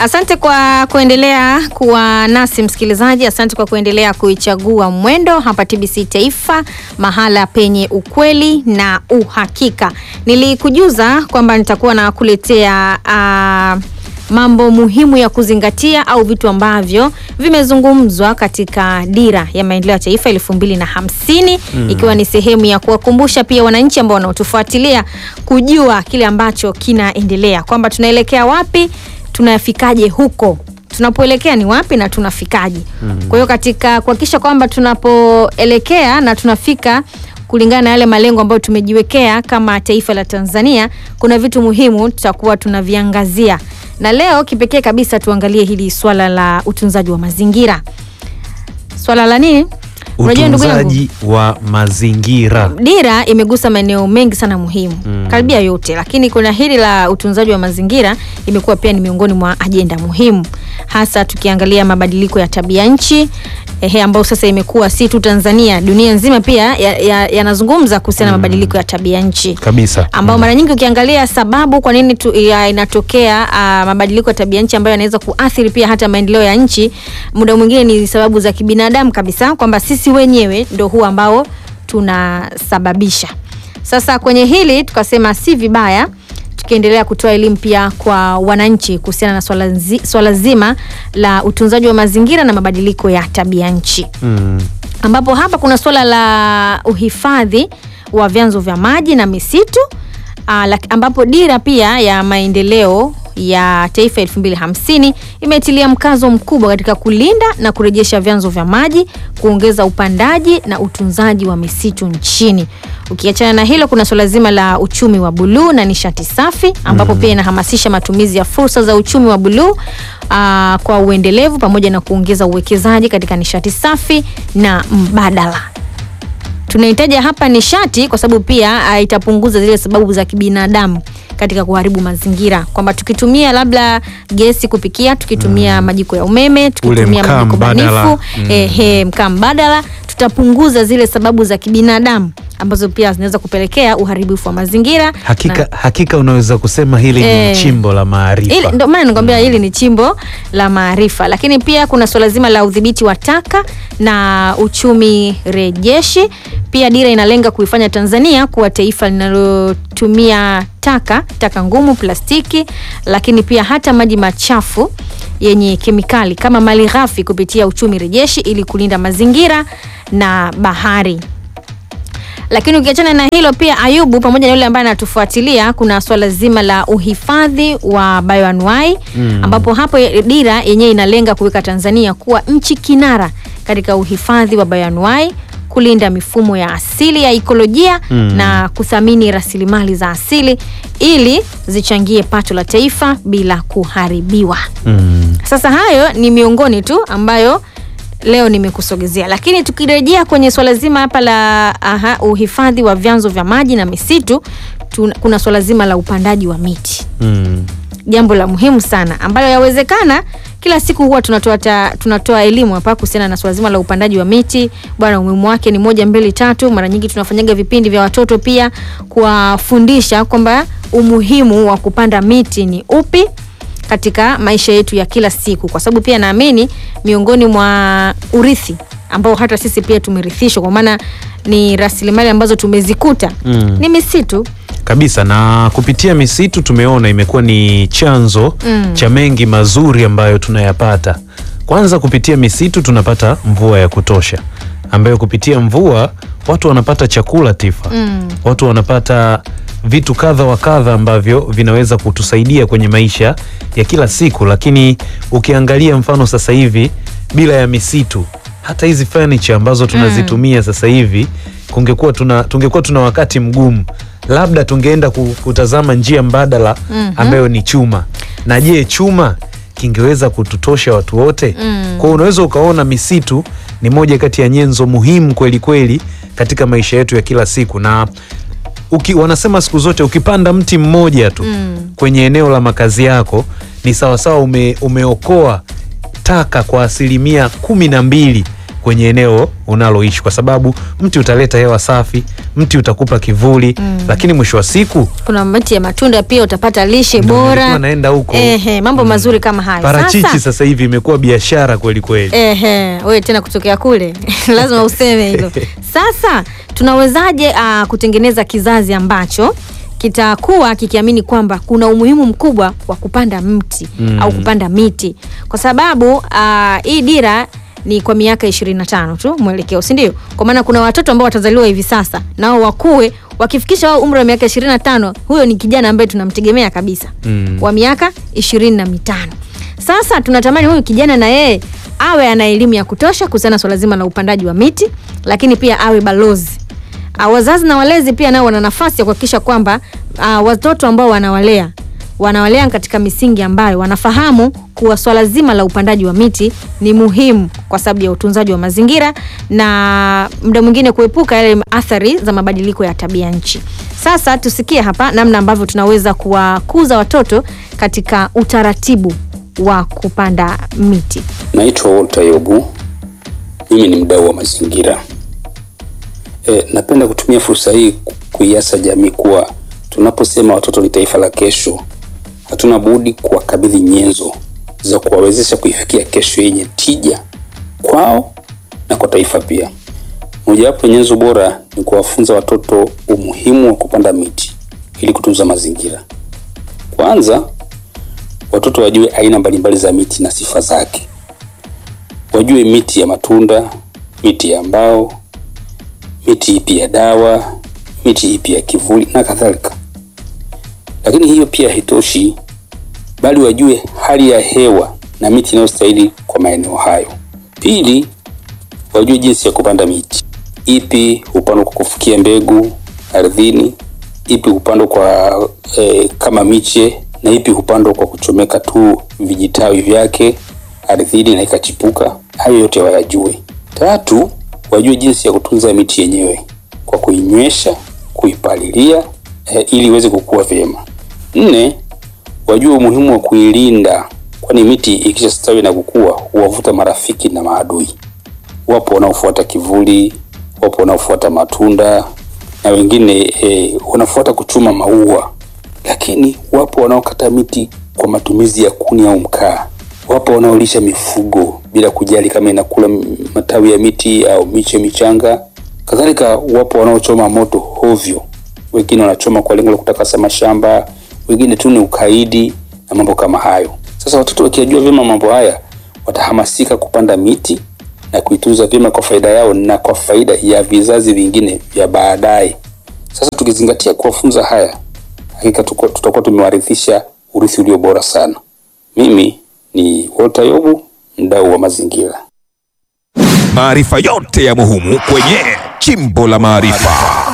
Asante kwa kuendelea kuwa nasi msikilizaji. Asante kwa kuendelea kuichagua Mwendo hapa TBC Taifa, mahala penye ukweli na uhakika. Nilikujuza kwamba nitakuwa nakuletea uh, mambo muhimu ya kuzingatia au vitu ambavyo vimezungumzwa katika dira ya maendeleo ya taifa elfu mbili na hamsini mm. ikiwa ni sehemu ya kuwakumbusha pia wananchi ambao wanaotufuatilia kujua kile ambacho kinaendelea kwamba tunaelekea wapi tunafikaje huko tunapoelekea ni wapi na tunafikaje mm. kwa hiyo katika kuhakikisha kwamba tunapoelekea na tunafika kulingana na yale malengo ambayo tumejiwekea kama taifa la Tanzania, kuna vitu muhimu tutakuwa tunaviangazia, na leo kipekee kabisa tuangalie hili swala la utunzaji wa mazingira. Swala la nini? Unajua ndugu yangu, Utunzaji wa mazingira. dira imegusa maeneo mengi sana muhimu Mm. karibia yote, lakini kuna hili la utunzaji wa mazingira imekuwa pia ni miongoni mwa ajenda muhimu, hasa tukiangalia mabadiliko ya tabia nchi ehe, ambayo sasa imekuwa si tu Tanzania, dunia nzima pia yanazungumza ya, ya kuhusiana na mabadiliko ya tabia nchi Kabisa. ambao Mm. mara nyingi ukiangalia sababu kwa nini tu, ya, inatokea uh, mabadiliko ya tabia nchi ambayo yanaweza kuathiri pia hata maendeleo ya nchi, muda mwingine ni sababu za kibinadamu kabisa, kwamba sisi wenyewe ndo huu ambao tunasababisha. Sasa kwenye hili tukasema si vibaya tukiendelea kutoa elimu pia kwa wananchi kuhusiana na swala, nzi, swala zima la utunzaji wa mazingira na mabadiliko ya tabia nchi Mm. ambapo hapa kuna suala la uhifadhi wa vyanzo vya maji na misitu uh, ambapo dira pia ya maendeleo ya taifa 2050 imetilia mkazo mkubwa katika kulinda na kurejesha vyanzo vya maji, kuongeza upandaji na utunzaji wa misitu nchini. Ukiachana na hilo, kuna suala zima la uchumi wa buluu na nishati safi ambapo pia inahamasisha matumizi ya fursa za uchumi wa buluu uh, kwa uendelevu pamoja na kuongeza uwekezaji katika nishati safi na mbadala tunahitaji hapa nishati kwa sababu pia uh, itapunguza zile sababu za kibinadamu katika kuharibu mazingira, kwamba tukitumia labda gesi kupikia, tukitumia majiko ya umeme, tukitumia mkaa majiko mbadala. banifu Mm. ehe, mkaa mbadala, tutapunguza zile sababu za kibinadamu ambazo pia zinaweza kupelekea uharibifu wa mazingira Hakika, hakika unaweza kusema hili Eh. ni chimbo la Ili- maarifa. Ndio maana nikwambia hili ni chimbo la maarifa, lakini pia kuna suala zima la udhibiti wa taka na uchumi rejeshi. Pia dira inalenga kuifanya Tanzania kuwa taifa linalotumia taka taka ngumu, plastiki, lakini pia hata maji machafu yenye kemikali kama mali ghafi kupitia uchumi rejeshi ili kulinda mazingira na bahari lakini ukiachana na hilo pia Ayubu, pamoja na yule ambaye anatufuatilia, kuna swala zima la uhifadhi wa bioanuai Mm. ambapo hapo dira yenyewe inalenga kuweka Tanzania kuwa nchi kinara katika uhifadhi wa bioanuai, kulinda mifumo ya asili ya ikolojia Mm. na kuthamini rasilimali za asili ili zichangie pato la taifa bila kuharibiwa. Mm. Sasa hayo ni miongoni tu ambayo leo nimekusogezea, lakini tukirejea kwenye swala zima hapa la aha, uhifadhi wa vyanzo vya maji na misitu tuna, kuna swala zima la upandaji wa miti, Mm. jambo la muhimu sana ambalo yawezekana kila siku huwa tunatoa ta- tunatoa elimu hapa kuhusiana na swala zima la upandaji wa miti. Bwana, umuhimu wake ni moja mbili tatu. Mara nyingi tunafanyaga vipindi vya watoto pia kuwafundisha kwamba umuhimu wa kupanda miti ni upi katika maisha yetu ya kila siku, kwa sababu pia naamini miongoni mwa urithi ambao hata sisi pia tumerithishwa, kwa maana ni rasilimali ambazo tumezikuta Mm. ni misitu. Kabisa, na kupitia misitu tumeona imekuwa ni chanzo Mm. cha mengi mazuri ambayo tunayapata. Kwanza, kupitia misitu tunapata mvua ya kutosha, ambayo kupitia mvua watu wanapata chakula tifa Mm. watu wanapata vitu kadha wa kadha ambavyo vinaweza kutusaidia kwenye maisha ya kila siku. Lakini ukiangalia mfano sasa hivi bila ya misitu, hata hizi furniture ambazo tunazitumia sasa hivi kungekuwa tuna, tungekuwa tuna wakati mgumu, labda tungeenda ku- kutazama njia mbadala Mhm. ambayo ni chuma. Na je, chuma kingeweza kututosha watu wote? Mm. Kwa hiyo unaweza ukaona misitu ni moja kati ya nyenzo muhimu kweli kweli katika maisha yetu ya kila siku, na uki, wanasema siku zote ukipanda mti mmoja tu Mm. kwenye eneo la makazi yako ni sawasawa ume, umeokoa taka kwa asilimia kumi na mbili kwenye eneo unaloishi, kwa sababu mti utaleta hewa safi, mti utakupa kivuli lakini mwisho wa siku kuna miti ya matunda pia utapata lishe Ndio bora nilikuwa naenda huko. Ehe, mambo mazuri kama hayo parachichi Sasa, sasa hivi imekuwa biashara kweli kweli. Ehe, wewe tena kutokea kule lazima useme hilo. Sasa tunawezaje uh, kutengeneza kizazi ambacho kitakuwa kikiamini kwamba kuna umuhimu mkubwa wa kupanda mti Mm. au kupanda miti, kwa sababu uh, hii dira ni kwa miaka 25 tu mwelekeo, si ndio? Kwa maana kuna watoto ambao watazaliwa hivi sasa nao wakue, wakifikisha wao umri wa miaka 25, huyo ni kijana ambaye tunamtegemea kabisa Mm. wa miaka ishirini na mitano. Sasa tunatamani huyu kijana na yeye awe ana elimu ya kutosha kuhusiana na swala zima la upandaji wa miti, lakini pia awe balozi. Ah, wazazi na walezi pia nao wana nafasi ya kuhakikisha kwamba ah, watoto ambao wanawalea wanawalea katika misingi ambayo wanafahamu kuwa swala zima la upandaji wa miti ni muhimu kwa sababu ya utunzaji wa mazingira na muda mwingine kuepuka yale athari za mabadiliko ya tabia nchi. Sasa tusikie hapa namna ambavyo tunaweza kuwakuza watoto katika utaratibu wa kupanda miti. Naitwa Walter Yobu, mimi ni mdau wa mazingira. E, napenda kutumia fursa hii ku- kuiasa jamii kuwa tunaposema watoto ni taifa la kesho, hatuna budi kuwakabidhi nyenzo za kuwawezesha kuifikia kesho yenye tija kwao na kwa taifa pia. Mojawapo ya nyenzo bora ni kuwafunza watoto umuhimu wa kupanda miti ili kutunza mazingira. Kwanza, watoto wajue aina mbalimbali za miti na sifa zake wajue miti ya matunda, miti ya mbao, miti ipi ya dawa, miti ipi ya kivuli na kadhalika. Lakini hiyo pia haitoshi, bali wajue hali ya hewa na miti inayostahili kwa maeneo hayo. Pili, wajue jinsi ya kupanda miti, ipi hupandwa kwa kufukia mbegu ardhini, ipi hupandwa kwa eh, kama miche na ipi hupandwa kwa kuchomeka tu vijitawi vyake ardhini na ikachipuka. Hayo yote wayajue. Tatu, wajue jinsi ya kutunza miti yenyewe kwa kuinywesha, kuipalilia eh, ili iweze kukua vyema. Nne, wajue umuhimu wa kuilinda, kwani miti ikishastawi na kukua huwavuta marafiki na maadui. Wapo wanaofuata kivuli, wapo wanaofuata matunda na wengine eh, wanafuata kuchuma maua, lakini wapo wanaokata miti kwa matumizi ya kuni au mkaa. Wapo wanaolisha mifugo bila kujali kama inakula m- matawi ya miti au miche michanga. Kadhalika, wapo wanaochoma moto hovyo, wengine wanachoma kwa lengo la kutakasa mashamba, wengine tu ni ukaidi na mambo kama hayo. Sasa watoto wakiyajua vyema mambo haya, watahamasika kupanda miti na kuitunza vyema kwa faida yao na kwa faida ya vizazi vingine vya baadaye. Sasa tukizingatia kuwafunza haya, hakika tuko- tutakuwa tumewarithisha urithi ulio bora sana. Mimi ni Walter Yobu, mdau wa mazingira. Maarifa yote ya muhimu kwenye Chimbo la Maarifa.